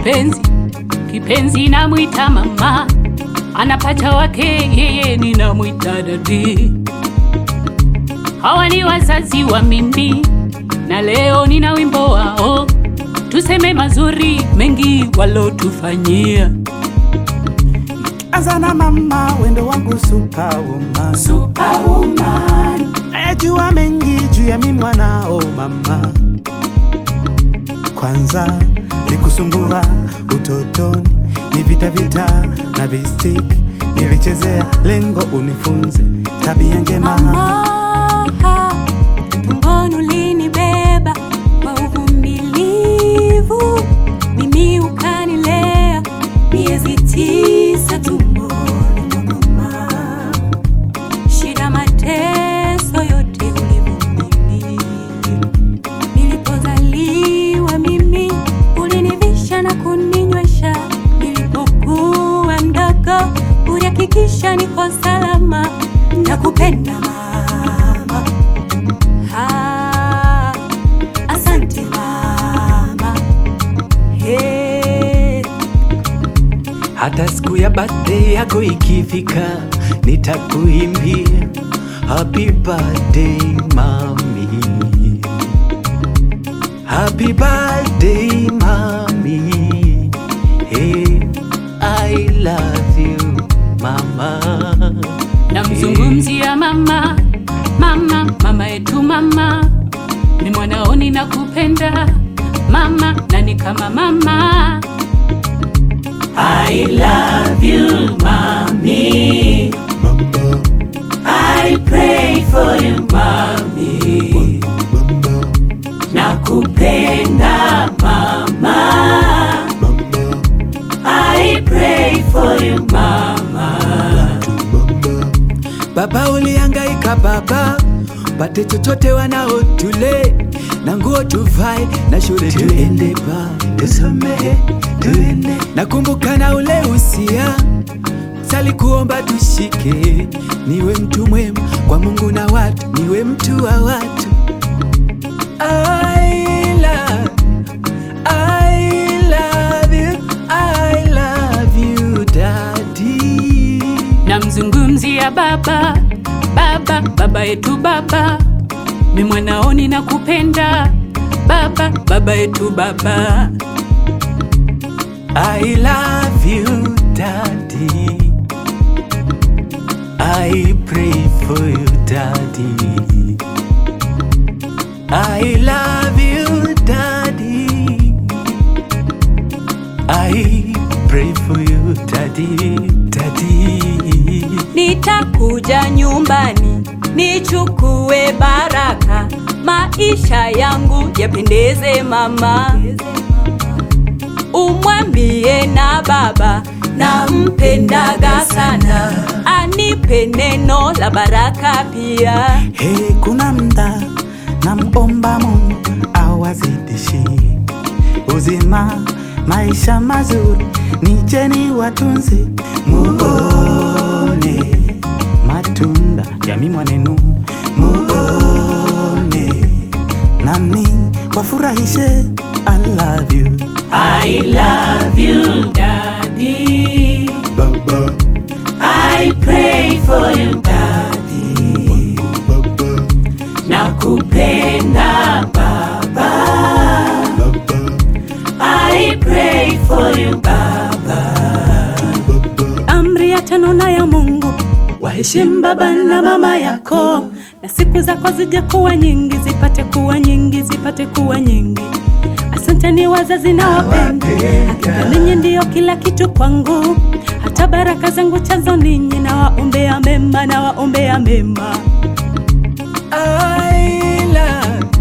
kipenzi kipenzi namwita mama, anapata wake yeye ninamwita dadi. Hawa ni wazazi wa mimi, na leo nina wimbo wao, tuseme mazuri mengi walotufanyia. Anza na mama, wendo wangu superwoman, Superwoman, najua mengi juu ya mimi mwanao mama. Kwanza nikusumbua utotoni, ni vita vita na vistiki nilichezea, lengo unifunze tabia njema. Mama, tumboni ulinibeba kwa uvumilivu, mimi ukanilea miezi tisa tumboni mwa mama. Shida, mateso yote ulivumilia. Nilipozaliwa mimi ulinivisha na kuninywesha, nilipokuwa mdogo ulihakikisha niko salama. Nakupenda mama, ah, asante mama, hey. Hata siku ya birthday yako ikifika, nitakuimbia happy birthday mami, happy birthday mami, hey, I love you mama. namzungumzia mama, mama, mama yetu mama, ni mwanaoni na kupenda mama, na ni kama mama. I love you mommy, I pray for you mommy, nakupenda mama, I pray for you mama. Baba ulihangaika baba, pate chochote wanao tule na nguo tuvae na shule tuende ba tusomehe tuende. Nakumbuka na ule usia sali kuomba tushike, niwe mtu mwema kwa Mungu na watu, niwe mtu wa watu. I love, I love you, I love you daddy. namzungumzia baba baba baba yetu baba mi mwanaoni na kupenda baba baba yetu baba I love you, Daddy. I pray for you, Daddy. I love you, Daddy. I pray for you, Daddy, Daddy. Nitakuja nyumbani nichukue baraka, maisha yangu yapendeze mama. Umwambie na baba nampendaga sana, anipe neno la baraka pia. Hey, kuna mda namomba Mungu awazidishi uzima, maisha mazuri, nicheni watunze, muone matunda ya mimwa nenu, muone nami wafurahishe. I love you I love you daddy baba, I pray for you daddy nakupenda baba I pray for you baba Amri ya tano na ya Mungu, waheshimu baba na mama yako, na siku zako zije kuwa nyingi, zipate kuwa nyingi, zipate kuwa nyingi. Asanteni wazazi na wapenda, hakika ninyi ndiyo kila kitu kwangu, hata baraka zangu chanzo ninyi, na waombea mema, na waombea mema. I love,